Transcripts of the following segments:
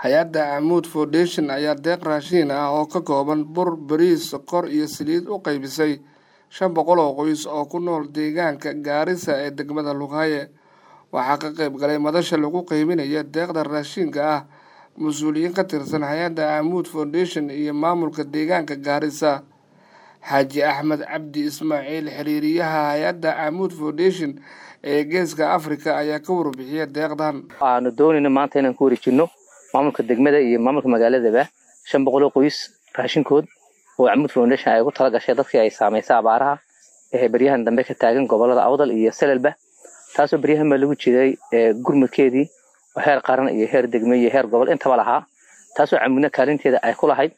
hay-adda amuud foundation ayaa deeq raashiin ah oo ka kooban bur bariis sokor iyo saliid u qaybisay shan boqol oo qoys oo ku nool deegaanka gaarisa ee degmada luqaaye waxaa ka qayb galay madasha lagu qaybinaya deeqda raashiinka ah mas-uuliyiin ka tirsan hay-adda amuud foundation iyo maamulka deegaanka gaarisa xaaji axmed cabdi ismaaciil xiriiriyaha hay-adda amuud foundation ee geeska africa ayaa ka warbixiya deeqdan waxaanu doonayna maanta inaan ku wareejino maamulka degmada iyo maamulka magaaladaba shan boqol oo qoys raashinkood oo amuud foundation ay ugu tala gashay dadkii ay saamaysay abaaraha ee beryahan dambe ka taagan gobolada awdal iyo selelba taasoo beryahan baa lagu jiray gurmudkeedii oo heer qaran iyo heer degme iyo heer gobol intaba lahaa taasoo camuudna kaalinteeda ay ku lahayd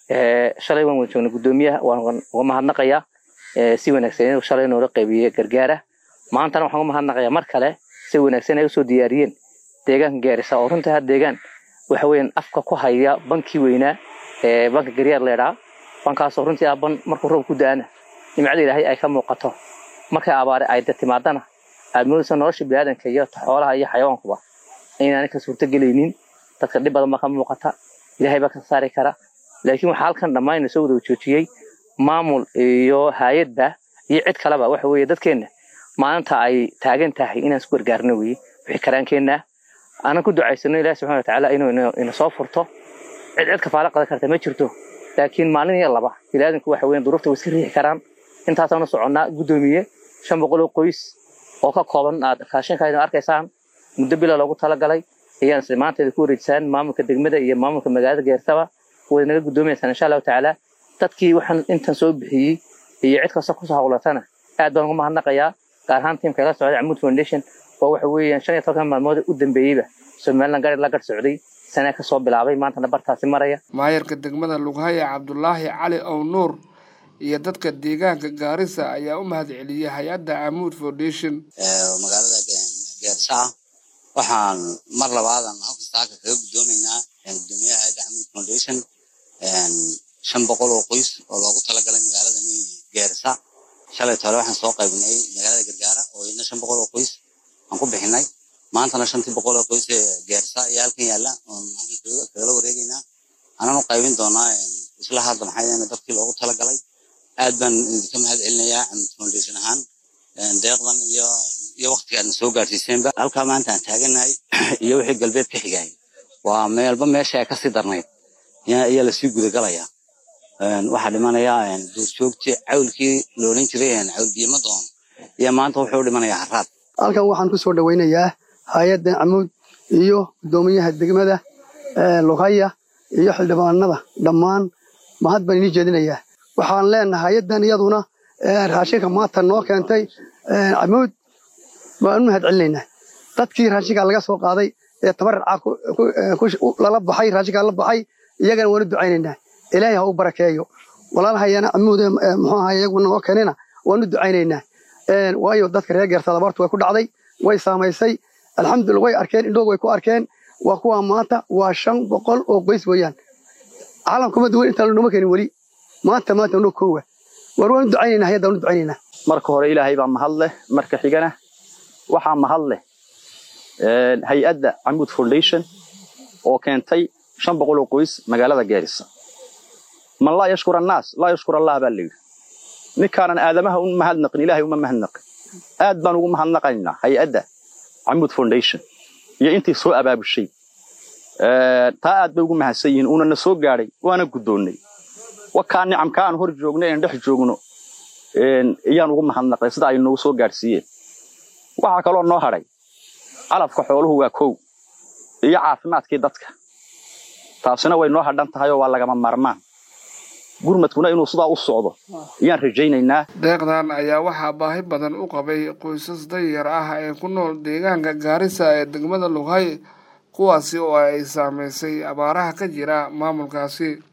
shalay waan wada joognay guddoomiyaha waan uga mahadnaqayaa si wanaagsan inuu shalay noola qaybiyey gargaara maantana waxaan uga mahadnaqayaa mar kale si wanaagsan ay usoo diyaariyeen deegaanka gaarisa oo runtii ha deegaan waxa weeyaan afka ku haya bankii weynaa ee banka garyaar leedhaa bankaasoo runtii ah ban markuu roob ku da-ana nimcada ilaahay ay ka muuqato markay abaare ay da timaadana aad moodaysa nolosha biniaadanka iyo xoolaha iyo xayawaankuba inaanay ka suurtogelaynin dadka dhib badan baa ka muuqata ilaahay baa ka saari kara laakiin waxaa halkan dhammaan soo wada joojiyey maamul iyo hay-adba iyo cid kaleba waxa weeye dadkeenna maalinta ay taagan tahay inaan isku gargaarno weye wixii karaankeenna aanan ku ducaysano ilahi subxana watacaala inuu ina soo furto cid cid kafaalo qadan karta ma jirto laakiin maalin iyo laba biniaadanku waxa weyan duruufta way iska riixi karaan intaasaanu soconnaa guddoomiye shan boqol oo qoys oo ka kooban aad raashinkaydin arkaysaan muddo bila loogu talagalay ayaan isla maanteeda ku wareejisaan maamulka degmada iyo maamulka magaalada geersaba way naga guddoominaysaan insha allahu tacaala dadkii waxaan intan soo bixiyey iyo cid kasta kusoo hawlatana aad baan ugu mahadnaqayaa gaar ahaan tiimka la socday amuud foundation oo waxa weeyaan shan iyo tobankan maalmood u dambeeyeyba somaliland gari la gar socday sanaa kasoo bilaabay maantana bartaasi maraya maayarka degmada lughaya cabdulaahi cali ow nuur iyo dadka deegaanka gaarisa ayaa u mahad celiyey hay-adda amuud foundation magaalada geersaa waxaan mar labaadan halka saaka kaga guddoomaynaa gudoomiyaha hay-adda amuud foundation shan boqol oo qoys oo loogu talagalay magaaladani geersa shalay tole waxaan soo qaybinay magaalada gargaara oo iyadna shan boqol oo qoys aan ku bixinay maantana shantii boqol oo qoys ee geersa iyo halkan yaalla oon halkan kagala wareegaynaa anaan u qaybin doonaa isla hadda maxay dadkii loogu talagalay aad baan idinka mahad celinayaa amuud foundation ahaan deeqdan iyo iyo waqtiga aadna soo gaarsiiseenba halkaa maanta aan taaganahay iyo wixii galbeed ka xigay waa meelba meesha ay kasii darnayd ayaa lasii gudagalayaa waxaa dhimanaya duurjoogtii cawlkii loodhan jiray cawlbiyama doon iyo maanta wuxuu dhimanayaa haraad halkan waxaan ku soo dhowaynayaa hay-adda camuud iyo guddoomiyaha degmada lughaya iyo xildhibaanada dhammaan mahad baan inii jeedinayaa waxaan leenahay hay-addan iyaduna raashinka maanta noo keentay camuud waan u mahad celinaynaa dadkii raashinkaa laga soo qaaday ee tabaracaa lala baxay raashinkaa la baxay iyagana waan u ducaynaynaa ilaahay ha u barakeeyo walaalahayana camuude muxuu ahay iyaguna noo keenina waan u ducaynaynaa waayo dadka reer geersa labartu way ku dhacday way saamaysay alxamdulillah way arkeen indhoog way ku arkeen waa kuwa maanta waa shan boqol oo qoys weeyaan caalamkuma duwan intaan nooma keenin weli maanta maanta noo koowa war waan u ducaynaynaa hayadda waan u ducaynaynaa marka hore ilaahay baa mahad leh marka xigana waxaa mahad leh hay-adda camuud foundation oo keentay shan boqol oo qoys magaalada geerisa man laa yashkur annaas laa yashkur allah baa layidhi ninkaanan aadamaha u mahadnaqin ilahay uma mahadnaqin aad baan ugu mahadnaqaynaa hay-adda camuud foundation iyo intii soo abaabushay taa aad bay ugu mahadsan yihiin uunana soo gaadhay waana guddoonnay wakaa nicamka aan hor joogno een dhex joogno iyaan ugu mahadnaqay sida ay noogu soo gaadhsiiyeen waxaa kaloo noo hadhay calafka xooluhu waa kow iyo caafimaadkii dadka taasina way noo hadhan tahay oo waa lagama maarmaan gurmadkuna inuu sidaa u socdo ayaan rajaynaynaa deeqdan ayaa waxaa baahi badan u qabay qoysas dayar ah ee ku nool deegaanka gaarisa ee degmada lughay kuwaasi oo ay saamaysay abaaraha ka jira maamulkaasi